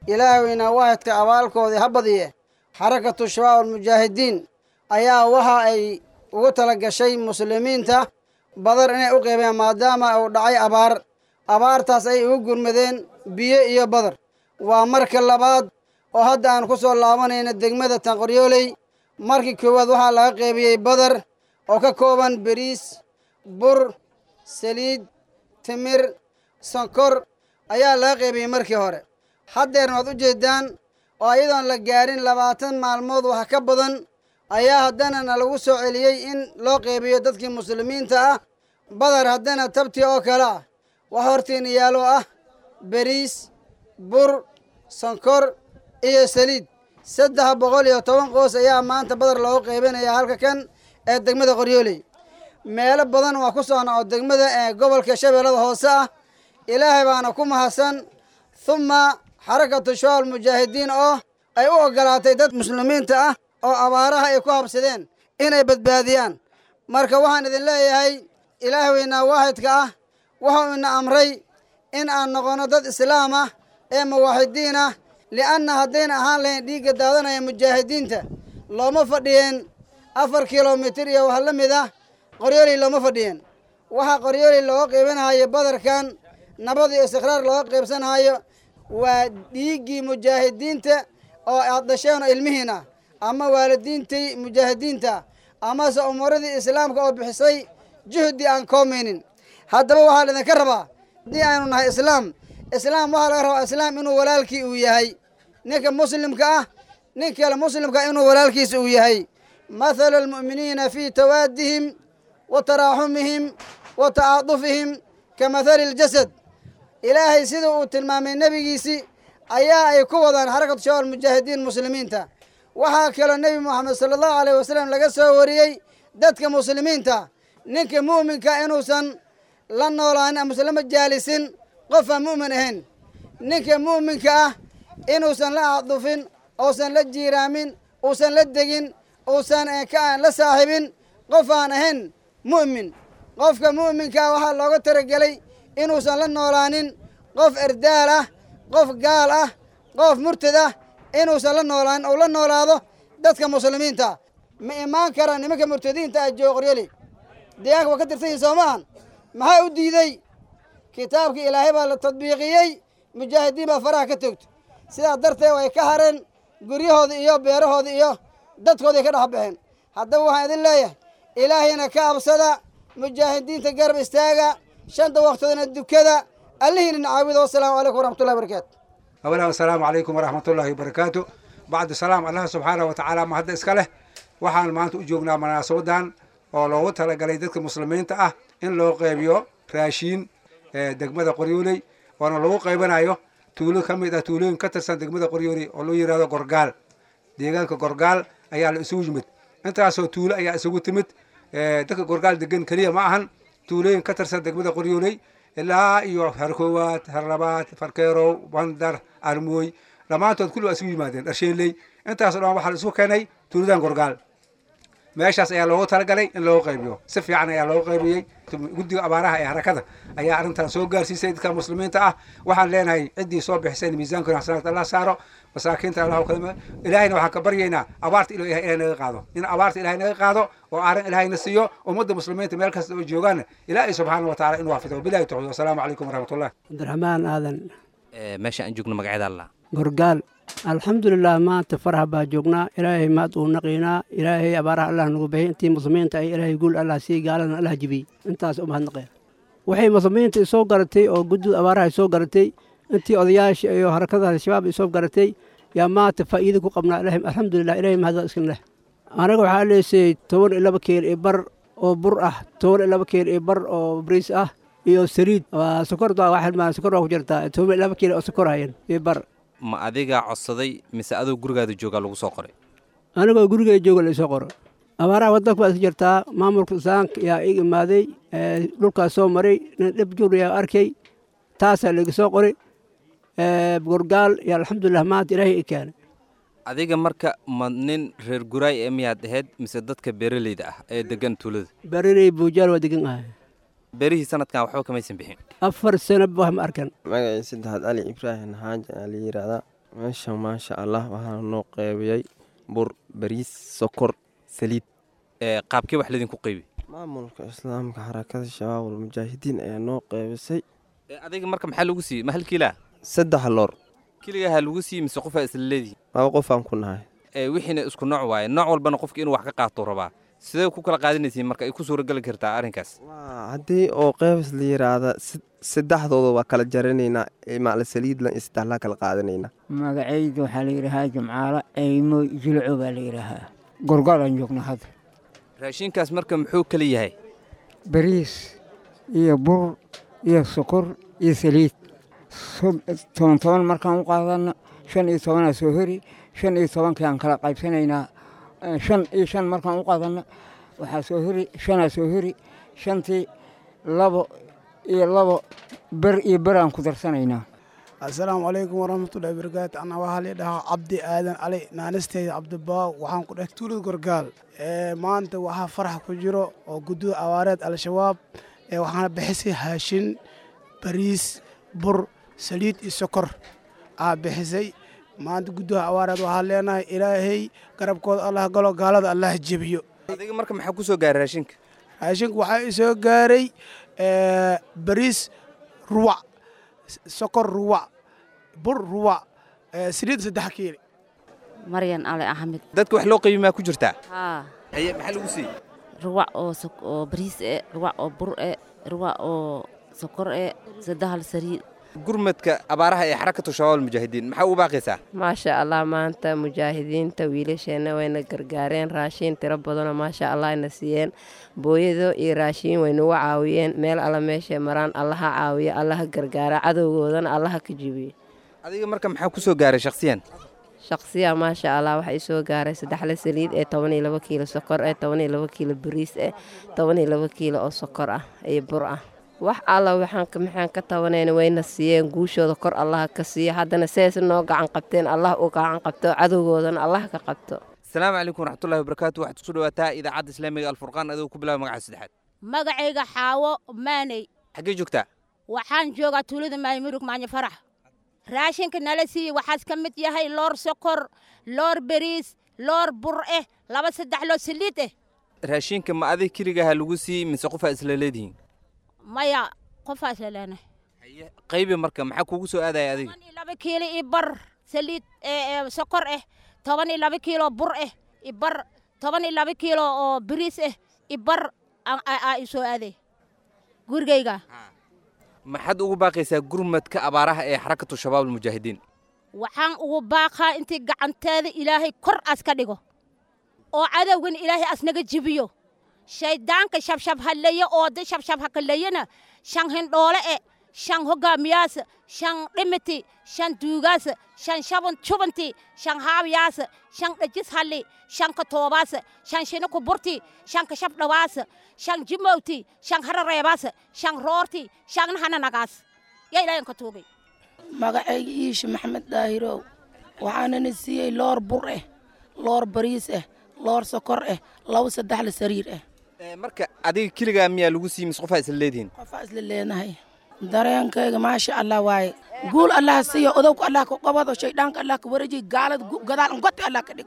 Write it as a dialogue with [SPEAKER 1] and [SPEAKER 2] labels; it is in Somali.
[SPEAKER 1] ilaahweyna waahidka abaalkoodii ha badiye xarakatu shabaab almujaahidiin ayaa waxa ay ugu tala gashay muslimiinta badar inay u qeybeen maadaama uu dhacay abaar abaartaas ay ugu gurmadeen biyo iyo badar waa marka labaad oo hadda aan ku soo laabanayna degmada tanqoryooley markii koowaad waxaa laga qeybiyey badar oo ka kooban beriis bur saliid timir sonkor ayaa laga qeybiyey markii hore haddeerna waad u jeedaan oo ayadoon la gaarin labaatan maalmood wax ka badan ayaa haddana na lagu soo celiyey in loo qeybiyo dadkii muslimiinta ah badar haddana tabti oo kale ah wax hortiina yaalo ah beriis bur sonkor iyo saliid saddex boqol iyo toban qoos ayaa maanta badar loogu qeybinaya halka kan ee degmada qoryooley meelo badan waa ku socna oo degmada ee gobolka shabeellada hoose ah ilaahay baana ku mahadsan humma xarakatu shabaab almujaahidiin oo ay u ogolaatay dad muslimiinta ah oo abaaraha ay ku habsadeen inay badbaadiyaan marka waxaan idin leeyahay ilaah weynaa waahidka ah wuxuu ina amray in aan noqonno dad islaam ah ee muwaaxidiin ah li'anna haddayna ahaan lahayn dhiigga daadanaya mujaahidiinta looma fadhiyeen afar kilomitir iyo wax la mid ah qoryooley looma fadhiyeen waxaa qoryooley looga qaybanahayo badarkan nabad iyo istiqraar looga qaybsanahayo waa dhiiggii mujaahidiinta oo aad dhasheen oo ilmihiin ah ama waalidiintii mujaahidiinta amase umuuradii islaamka oo bixisay juhdi aan koomaynin haddaba waxaa laidinka rabaa haddii aynu nahay islaam islaam waxaa laga rabaa islaam inuu walaalkii uu yahay ninka muslimka ah nin kale muslimka inuu walaalkiisa uu yahay mathalu almu'miniina fii tawaadihim wa taraaxumihim wa tacaadufihim ka mathali ljasad ilaahay sida uu tilmaamay nebigiisii ayaa ay ku wadaan xarakatu shabaab almujaahidiin muslimiinta waxaa kaloo nebi moxamed sala allahu alayh wasalam laga soo wariyey dadka muslimiinta ninka mu'minka inuusan la noolaanin amase lama jaalisin qof aan mu'min ahayn ninka mu'minka ah inuusan la acdufin uusan la jiiraamin uusan la degin uusan ka la saaxibin qof aan ahayn mu'min qofka mu'minkaa waxaa looga talagelay inuusan la noolaanin qof erdaal ah qof gaal ah qof murtad ah inuusan la noolaanin ou la noolaado dadka muslimiinta ma imaan karaan nimanka murtadiinta ah joogo qoryali deegaanka waa ka tirsan yihin soo maahan maxaa u diidey kitaabkii ilaahay baa la tadbiiqiyey mujaahidiin baa faraha ka toogto sidaa darteed way ka hareen guryahooda iyo beerahooda iyo dadkooday ka dhex baxeen haddaba waxaan idin leeyahay ilaahayna ka absada mujaahidiinta garab istaaga shanta waqtoodana dukada allihiina nacaawida wasalaamu calaykum waraxmatullahi barakaatu
[SPEAKER 2] أولا السلام عليكم ورحمة الله وبركاته بعد السلام الله سبحانه وتعالى ما هذا إسكاله waxaan maanta u joognaa munaasabadan oo loogu talagalay dadka muslimiinta ah in loo qeybiyo raashiin degmada qoryooley oona lagu qaybanayo tuulo ka mid ah tuulooyin ka tirsan degmada qoryooley oo loo yihahdo gorgaal deegaanka gorgaal ayaa la isugu yimid intaasoo tuulo ayaa isugu timid dadka gorgaal degan keliya ma ahan tuulooyin ka tirsan degmada qoryooley ilaa iyo harkoowaad harlabaad farkeerow bandar armooy dhammaantood kulli waa isugu yimaadeen dharsheeley intaasoo dhan waxaa la isu keenay tuuladan gorgaal meeshaas ayaa loogu talagalay in loogu qaybiyo si fiican ayaa loogu qaybiyey guddiga abaaraha ee harakada ayaa arrintan soo gaarsiisay dadka muslimiinta ah waxaan leenahay ciddii soo bixisay in miisaankoona xasanaad allah saaro masaakiinta allah kalma ilaahayna waxaan ka baryaynaa abaarta ilo ilahay naga qaado in abaarta ilahay naga qaado oo aaran ilahayna siiyo ummadda muslimiinta meel kasta oo joogaana ilaahay subxaana wa taala inuu waafido wabilahi tawxiid wasalaamu calaykum waraxmatullah
[SPEAKER 3] cabdiraxmaan aadan
[SPEAKER 4] meesha aan joogno magaceeda allah
[SPEAKER 3] gorgaal alxamdulilah maanta faraha baa joognaa ilaahay mahad uu naqiynaa ilaahay abaaraha allah nagu bixiyay intii muslimiinta ay ilaahay guul allah sii gaaladana allah jibiyey intaas u mahadnaqaya waxay muslimiinta isoo garatay oo guddida abaaraha isoo garatay intii odayaasha iyo harakada al-shabaab isoo garatay yaa maanta faa'iida ku qabnaa ilaahay alxamdulilah ilaahay mahad iskan leh anaga waxaa leesayay toban iyo laba keel iyo bar oo bur ah toban iyo laba keel iyo bar oo bariis ah iyo saliid waa sokorda waa xilmaan sokor waa ku jirtaa toban iyo laba keel oo sokor hayan iyo bar
[SPEAKER 4] ma adigaa codsaday mise adoo gurigaada joogaa lagu soo qoray
[SPEAKER 3] anigoo gurigay jooga la isoo qoro abaaraha waddanka baa iska jirtaa maamulka islaamka yaa ig imaaday dhulkaas soo maray nin dhib jur yaa arkay taasaa laiga soo qoray gorgaal iyo alxamdulilah maanta ilaahay i keenay
[SPEAKER 4] adiga marka ma nin reer guraay ee miyaad ahayd mise dadka beeraleyda ah ee degan tuulada
[SPEAKER 3] barirey buujaal waa degan ahay
[SPEAKER 4] beerihii sanadkan waxba kamaysan bixin
[SPEAKER 3] afar sano wax ma arkan
[SPEAKER 5] magacii saddexaad ali ibraahim xaaji aa la yidhaahdaa meeshan maasha allah waxaa noo qeybiyey bur bariis sokor saliid
[SPEAKER 4] qaabkee wax laydinku qeybi
[SPEAKER 5] maamulka islaamka xarakada shabaabul mujaahidiin ayaa noo qeybisay
[SPEAKER 4] adiga marka maxaa lagu siiyey ma hal kiilaa
[SPEAKER 5] saddex loor
[SPEAKER 4] keligaha lagu siiyey mise qofaa isla leedihi
[SPEAKER 5] laba qofaan ku nahay
[SPEAKER 4] wixiina isku nooc waaye nooc walbana qofka inuu wax ka qaato rabaa sidee ku kala qaadanaysiin marka ay ku suurageli kartaa arrinkaas
[SPEAKER 5] haddii oo qeybis la yidhaahda saddexdooda waa kala jaranaynaa maala saliidlan iyo saddexlaa kala qaadanaynaa
[SPEAKER 6] magacayda waxaa la yidhaahaa jamcaalo eymo jilco baa la yidhaahaa gorgaalaan joogna hadda
[SPEAKER 4] raashinkaas marka muxuu kala yahay
[SPEAKER 6] bariis iyo bur iyo sokor iyo saliid toban toban markaan u qaadana shan iyo tobanaa soo heri shan iyo tobankii aan kala qaybsanaynaa shan iyo shan markaan u qaadana waxaa soo heri shanaa soo heri shantii labo iyo labo ber iyo ber aan ku darsanaynaa
[SPEAKER 7] assalaamu calaykum waraxmatullahi barakaatu ana waxaa la dhahaa cabdi aadan cali naanisteyda cabdibaaw waxaan ku dheh tuulad gorgaal maanta waxaa farax ku jiro oo guddida abaareed al-shabaab waxaana bixisay haashin bariis bur saliid iyo sokor aa bixisay maanta guddaha abaareed waxaa leenahay ilaahay garabkooda allah galo gaalada allah jebiyo
[SPEAKER 4] adiga marka maxaa ku soo gaaray raashinka
[SPEAKER 7] raashinku waxaa isoo gaaray bariis ruwac sokor ruwac bur ruwac saliid saddex kiili
[SPEAKER 8] maryan ali axmed
[SPEAKER 4] dadka wax loo qaybi maa ku jirtaa
[SPEAKER 8] haa
[SPEAKER 4] haye maxaa lagu siiyey
[SPEAKER 8] ruwac oo oo bariis e ruwac oo bur e ruwac oo sokor e saddehal saliid
[SPEAKER 4] gurmadka abaaraha ee xarakatu shabaab mujaahidiin maxaa ugu baaqaysaa
[SPEAKER 9] maasha allah maanta mujaahidiinta wiilasheenna wayna gargaareen raashiin tiro badanoo maasha allah ayna siiyeen booyado iyo raashiin waynagu caawiyeen meel alla meeshay maraan allaha caawiya allaha gargaara cadowgoodana allaha ka jibiyo
[SPEAKER 4] adiga marka maxaa ku soo gaaray shakhsiyan
[SPEAKER 9] shaqsiya maasha allah waxaa isoo gaaray saddexle saliid ee toban iyo labo kiilo sokor eh toban iyo labo kiilo bariis eh toban iyo labo kiilo oo sokor ah iyo bur ah wax alla maxaan ka tabanayna wayna siiyeen guushooda kor allaha ka siiya haddana sidays noo gacan qabteen allah u gacan qabto cadowgoodana allah ka qabto
[SPEAKER 4] asalaamu calaykum waraxmatullahi wabarakaatu waxaad kusoo dhawaataa idaacadda islaamiga alfurqaan adigoo ku bilaaba magaca saddexaad
[SPEAKER 10] magacayga xaawo maaney
[SPEAKER 4] xaggee joogtaa
[SPEAKER 10] waxaan joogaa tuulada maymurug maanyo farax raashinka nala siiyey waxaas ka mid yahay loor sokor loor beriis loor bur eh laba saddex loo saliid eh
[SPEAKER 4] raashinka ma adig keligaha lagu siiyey mise qofaa isla leedihiin
[SPEAKER 10] maya qofaas la leenahay
[SPEAKER 4] qaybi marka maxaa kugu soo aadaya adiga
[SPEAKER 10] toban iyo laba kiilo iyo bar saliid sokor eh toban iyo laba kiilo bur eh iyo bar toban iyo laba kiilo oo beriis eh iyo bar aa isoo aaday gurigayga
[SPEAKER 4] maxaad ugu baaqaysaa gurmadka abaaraha ee xarakatu shabaab almujaahidiin
[SPEAKER 10] waxaan ugu baaqaa intii gacanteeda ilaahay kor as ka dhigo oo cadowgan ilaahay asnaga jibiyo shayddaanka shabshab halleeye oo da shabshab hakalleeyena shan hindhoole e shan hoggaamiyaasa shan dhimiti shan duugaasa shan shaban jubanti shan haabyaasa shan dhajis halli shan katoobaasa shan shina kuburti shan kashab dhawaasa shan jimowti shan harareebaasa shan roorti shan hananagaas yaa ilaahan ka tuugay
[SPEAKER 11] magacayga iishi maxamed daahirow waxaanana siiyey loor bur eh loor bariis eh loor sokor eh laba saddexla sariir eh
[SPEAKER 4] marka adiga keligaa miyaa lagu siiyey mise qofaa isla leedihiin
[SPEAKER 11] qofaa isla leenahay dareenkayga maasha allah waaye guul allah siiyo odowka allah ka qabado shayddaanka allah ka wareejiy gaalada gadaal ngoti allah ka dhigo